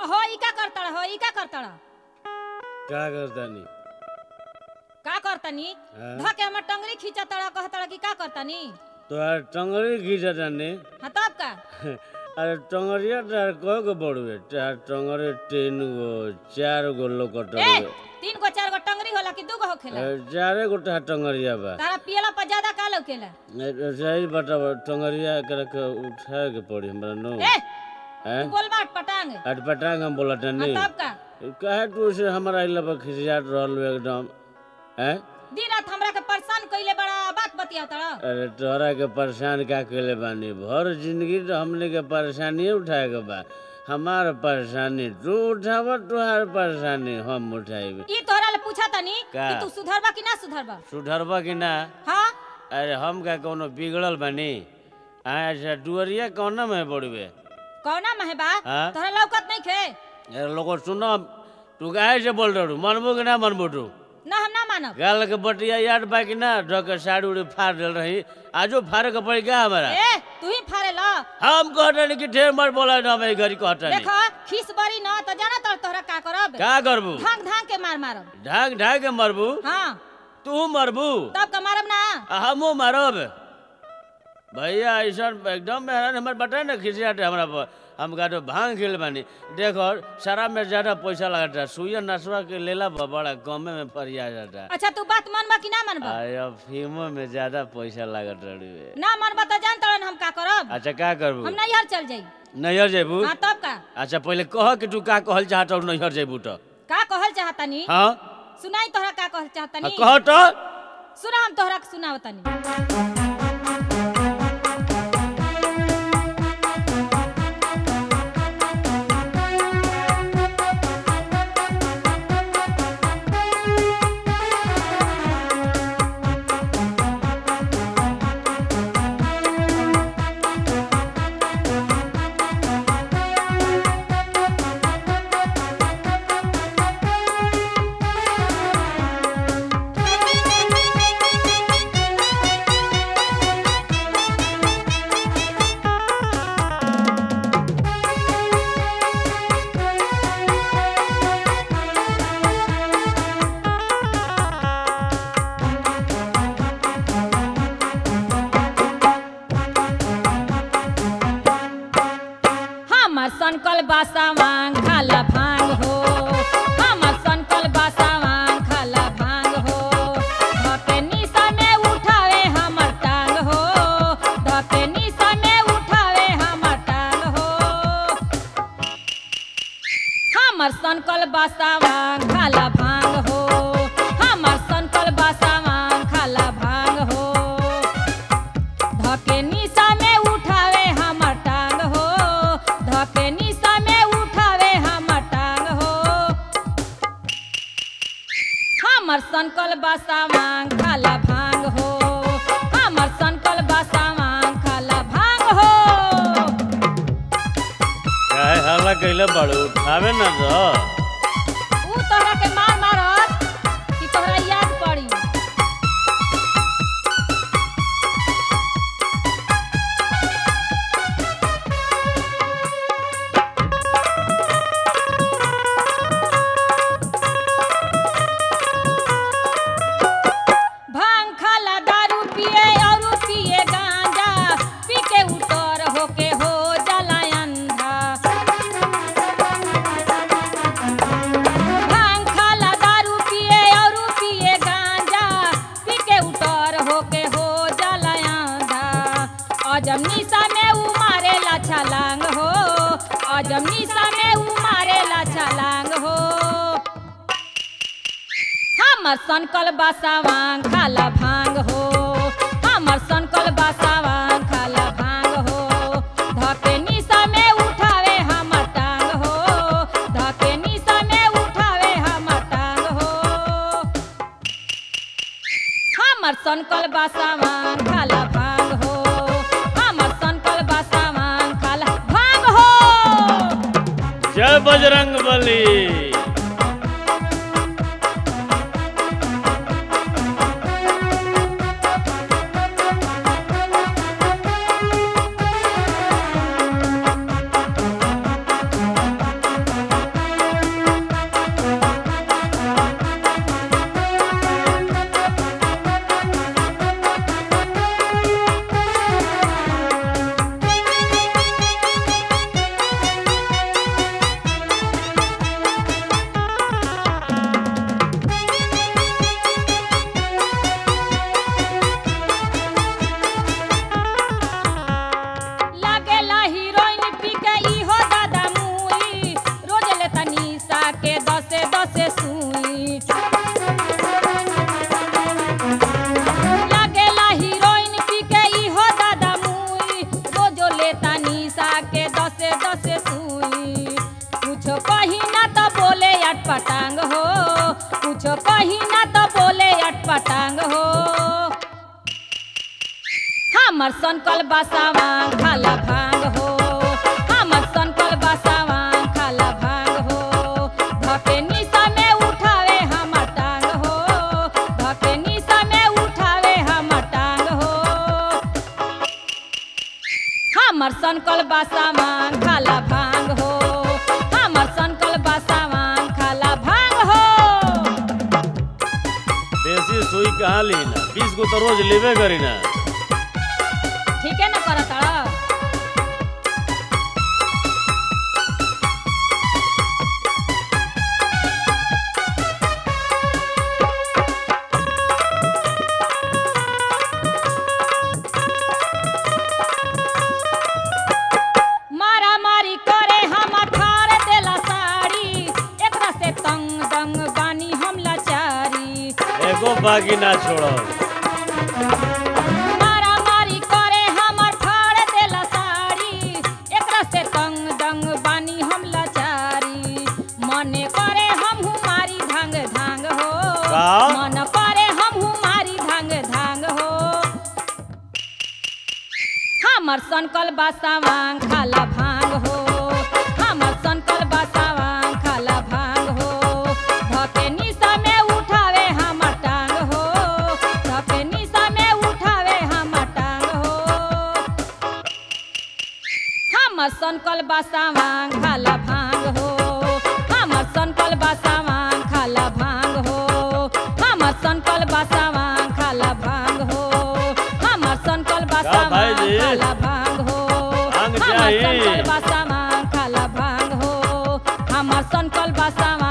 हो ई का करतड़ हो ई का करतड़ का करतानी का करतनी हाँ? ध के हमर टंगरी खींचतड़ कहतड़ कि का करतनी तोहार टंगरी खींचतानी हाँ तब का अरे टंगरिया तार कय गो बड़ुए तार टंगरे तीन गो चार गो लोकट ए तीन गो चार गो टंगरी होला कि दू गो होखेला चारे गो तार टंगरिया बा तारा पियला पर ज्यादा का लौकेला ए, सही बताब टंगरिया करे के उठाए के पड़ी हमरा नो ए हैं तू बोल बाट पटांग अटपटांग हम बोला हाँ नहीं तब का काहे तू से हमारा इला पर खिसियात रहल एकदम हैं दिन रात हमरा के परेशान कइले बड़ा बात बतिया तड़ अरे तोहरा के परेशान का कैले बानी भर जिंदगी तो हमने के परेशानी उठाए के बा हमार परेशानी तू उठाब तुहार परेशानी हम उठाइब ई तोहरा ले पूछा तनी का? कि तू सुधरबा कि ना सुधरबा सुधरबा कि ना हाँ अरे हम का कोनो बिगड़ल बानी हाँ अच्छा डुअरिया कौन में पड़बे कौना में बा हाँ? तोहरा लौकत नहीं खे अरे लोग सुनो तू काहे से बोल रहे मनबो कि ना मनबो तू ना हम ना मानब गाल के बटिया याद बा कि ना ढक के साड़ी उड़ी फाड़ दिल रही आजो फाड़े के पड़ी क्या हमारा ए तू ही फाड़े ला हम कहते कि ढेर मत बोला ना मैं घरी कहते देखो खीस बड़ी ना तो जाना तर तोहरा का करब का करबू धांग धांग के मार मारब ढाक ढाक के मरबू हाँ तू मरबू तब का मारब ना आ हमू मरब भैया ऐसा एकदम मेहरान हमारे बता ना खिसियाटे हमरा पर हम का तो भांग खेल बानी देखो शराब में ज्यादा पैसा लगता सुइया नसवा के लेला पर बड़ा कमे में फरिया जाता अच्छा तू बात मानबा कि ना मानबा आया फिल्मों में ज्यादा पैसा लागत रही ना मानबा तो जान तड़न हम का करब अच्छा का करबू हम नैहर चल जाई नैहर जेबू हाँ तब का अच्छा पहले कह कि तू का कहल चाहत और नैहर जेबू तो का कहल चाहतनी हाँ सुनाई तोहरा का कहल हाँ, चाहतनी कह तो सुना हम तोहरा के सुनावतनी हमर सनकल बासा मांग खाला भांग हो हमर सनकल बासा मांग खाला भांग हो धके निशा में उठावे हमर टांग हो धके निशा में उठावे हमर टांग हो हमर सनकल बासा मांग खाला भांग हो हमर सनकल बासा मांग खाला भांग हो धके निशा में उठावे हमर टांग हो धके निशा में उठावे हमर टांग हो हमर सनकल बासा मांग खाला भांग हो हमर सनकल बासा मांग खाला भांग हो काहे हल्ला कैले बड़ू उठावे ना तो ऊ तोहरा के मार मारत कि तोहरा याद पड़ी भांग खाला दारू पिए और पिए गांजा पी के उतर होके हो जाला अंधा भांग खाला दारू पिए और पिए गांजा पी के उतर होके हो जाला अंधा अजम निशा में ऊ मारेला छलांग हो अजम निशा में ऊ मारेला छलांग हो हमर सनकल बासावांग खाला भांग हो हमर सनकल बासावांग खाला भांग हो धके निशा में उठावे हमर टांग हो धके निशा में उठावे हमर टांग हो हमर सनकल बासावांग खाला भांग हो हमर सनकल बासावांग खाला भांग हो जय बजरंग बली हमर सनकल बासावा खाला भांग हो हमर सनकल बासावा खाला भांग हो धके निशा में उठावे हमर टांग हो धके निशा में उठावे हमर टांग हो हमर सनकल बासावा खाला भांग हो हमर सनकल बासावा खाला भांग हो देसी सुई कहाँ ली ना बीस गो तो रोज लेबे करी ना ठीक है ना करत मारा मारी करे हम ठार देला साड़ी एकरा से तंग दंग बानी हम लाचारी एगो बाकी ना छोड़ो मारा मारी करे हम ठार देला साड़ी एकरा से तंग दंग बानी हम लाचारी मने करे हम मारी धांग धांग हो का? मन करे हम मारी धांग धांग हो हमर सनकल बासावांग खाला भांग हो हमर सनकल बासावांग खाला भांग हो धके निशा में उठावे हमर टांग हो धके निशा में उठावे हमर टांग हो हमर सनकल बासावांग खाला भांग हो हमर सनकल बासावांग खाला भांग हो हमर सनकल बासावांग खाला भांग हो हमर सनकल बासावांग भाईजी? खाला भांग हो भांग हमर चाहिए। सनकल बासावांग खाला भांग हो हमर सनकल बासावांग